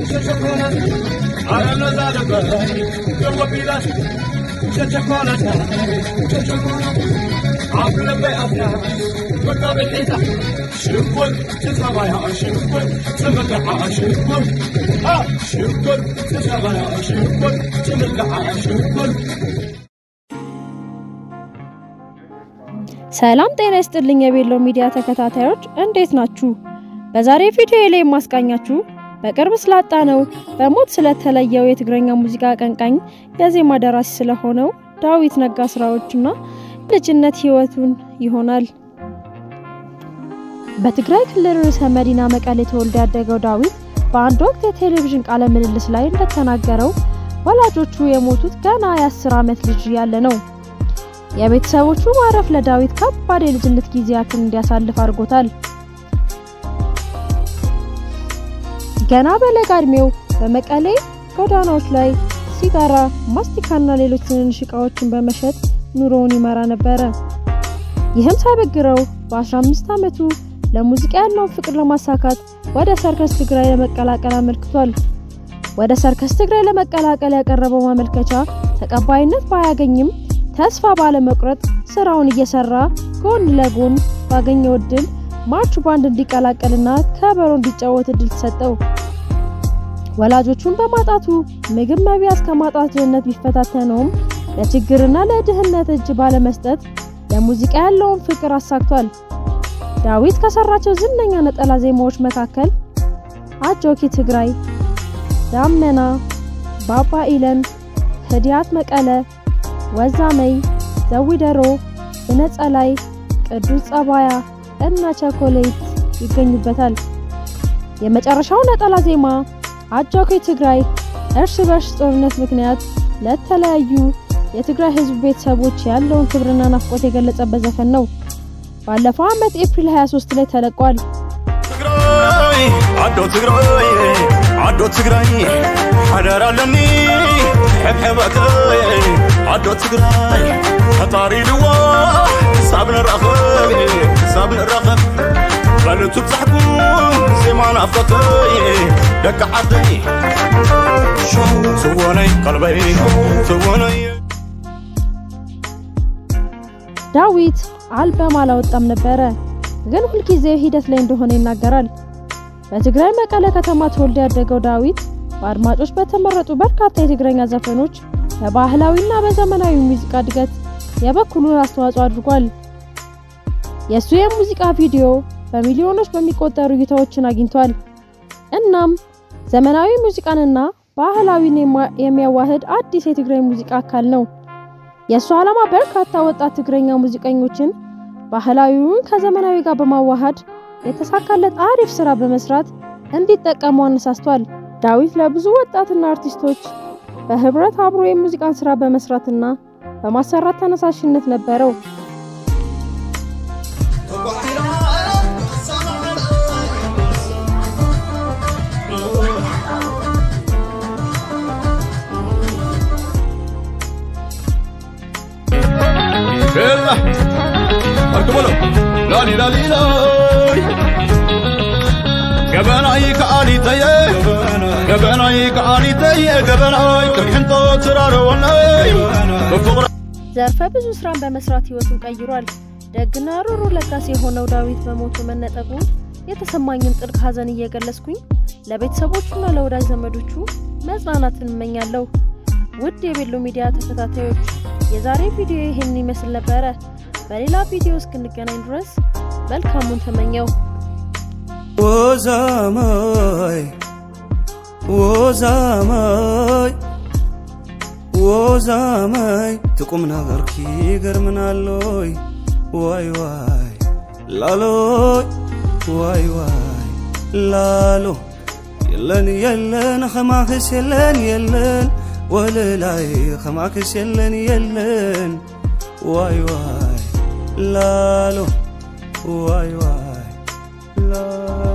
ሰላም ጤና ይስጥልኝ የቤሎ ሚዲያ ተከታታዮች እንዴት ናችሁ? በዛሬ ቪዲዮ ላይ የማስቃኛችሁ በቅርብ ስላጣ ነው በሞት ስለተለየው የትግረኛ ሙዚቃ አቀንቃኝ የዜማ ደራሲ ስለሆነው ዳዊት ነጋ ስራዎችና ልጅነት ህይወቱን ይሆናል። በትግራይ ክልል ርዕሰ መዲና መቀሌ ተወልዶ ያደገው ዳዊት በአንድ ወቅት የቴሌቪዥን ቃለ ምልልስ ላይ እንደተናገረው ወላጆቹ የሞቱት ገና የአስር ዓመት ልጅ ያለ ነው። የቤተሰቦቹ ማረፍ ለዳዊት ከባድ የልጅነት ጊዜያትን እንዲያሳልፍ አድርጎታል። ገና በለጋ እድሜው በመቀሌ ጎዳናዎች ላይ ሲጋራ፣ ማስቲካና ሌሎች ትንንሽ እቃዎችን በመሸጥ ኑሮውን ይመራ ነበረ። ይህም ሳይበግረው በ15 ዓመቱ ለሙዚቃ ያለውን ፍቅር ለማሳካት ወደ ሰርከስ ትግራይ ለመቀላቀል አመልክቷል። ወደ ሰርከስ ትግራይ ለመቀላቀል ያቀረበው ማመልከቻ ተቀባይነት ባያገኝም ተስፋ ባለመቁረጥ ስራውን እየሰራ ጎን ለጎን ባገኘው እድል ማርች ባንድ እንዲቀላቀልና ከበሮ እንዲጫወት እድል ተሰጠው። ወላጆቹን በማጣቱ ምግብ መብያ እስከ ማጣት ድህነት ቢፈታተነውም ለችግርና ለድህነት እጅ ባለመስጠት ለሙዚቃ ያለውን ፍቅር አሳክቷል። ዳዊት ከሰራቸው ዝነኛ ነጠላ ዜማዎች መካከል አጆኪ ትግራይ፣ ዳመና፣ ባባ ኢለን፣ ህዲያት መቀለ ወዛመይ፣ ዘዊደሮ፣ ብነጸላይ፣ ቅዱስ ጸባያ እና ቸኮሌት ይገኙበታል። የመጨረሻው ነጠላ ዜማ አጆኪ ትግራይ እርስ በርስ ጦርነት ምክንያት ለተለያዩ የትግራይ ህዝብ ቤተሰቦች ያለውን ክብርና ናፍቆት የገለጸበት ዘፈን ነው። ባለፈው ዓመት ኤፕሪል 23 ላይ ተለቋል። ትግራይ አዶ ትግራይ አዶ ትግራይ ሓደር ኣለኒ ሕብሕበከይ ኣዶ ትግራይ ፈጣሪ ልዋ ክሳብ ንረኸብ ክሳብ ንረኸብ በልቱ ብዛሕኩም ዜማ ናፍቀከይ ደቂ ዓደይ ትወነይ ቀልበይ ትወነይ ዳዊት አልበም አላወጣም ነበረ፣ ግን ሁልጊዜ ሂደት ላይ እንደሆነ ይናገራል። በትግራይ መቀለ ከተማ ተወልዶ ያደገው ዳዊት በአድማጮች በተመረጡ በርካታ የትግረኛ ዘፈኖች በባህላዊና በዘመናዊ ሙዚቃ እድገት የበኩሉን አስተዋጽኦ አድርጓል። የእሱ የሙዚቃ ቪዲዮ በሚሊዮኖች በሚቆጠሩ እይታዎችን አግኝቷል። እናም ዘመናዊ ሙዚቃንና ባህላዊን የሚያዋህድ አዲስ የትግራይ ሙዚቃ አካል ነው። የእሱ ዓላማ በርካታ ወጣት ትግረኛ ሙዚቀኞችን ባህላዊውን ከዘመናዊ ጋር በማዋሃድ የተሳካለት አሪፍ ስራ በመስራት እንዲጠቀሙ አነሳስቷል። ዳዊት ለብዙ ወጣትና አርቲስቶች በህብረት አብሮ የሙዚቃን ስራ በመስራትና በማሰራት ተነሳሽነት ነበረው። يلا اركبوا لالي لالي لاي ገበናይ ከአሊተየ ገበናይ ከአሊተየ ገበናይ ቅርሕንቶ ትራረወናይ በፍቅራ ዘርፈ ብዙ ስራን በመስራት ህይወቱን ቀይሯል። ደግና ሩሩ ለጋስ የሆነው ዳዊት በሞቱ መነጠቁ የተሰማኝን ጥልቅ ሐዘን እየገለጽኩኝ ለቤተሰቦቹና ለወዳጅ ዘመዶቹ መጽናናትን እመኛለሁ። ውድ የቤሎ ሚዲያ ተከታታዮች የዛሬ ቪዲዮ ይህን ይመስል ነበረ። በሌላ ቪዲዮ እስክንገናኝ ድረስ መልካሙን ተመኘው። ወዛማይ ወዛማይ ወዛማይ ትቁም ነገርኪ ገርምናሎይ ዋይ ዋይ ላሎይ ዋይ ዋይ ላሎ የለን የለን ኸማክስ የለን የለን ወለላይ ኸማክስ የለን የለን ዋይ ዋይ ላሎ ዋይ ዋይ ላ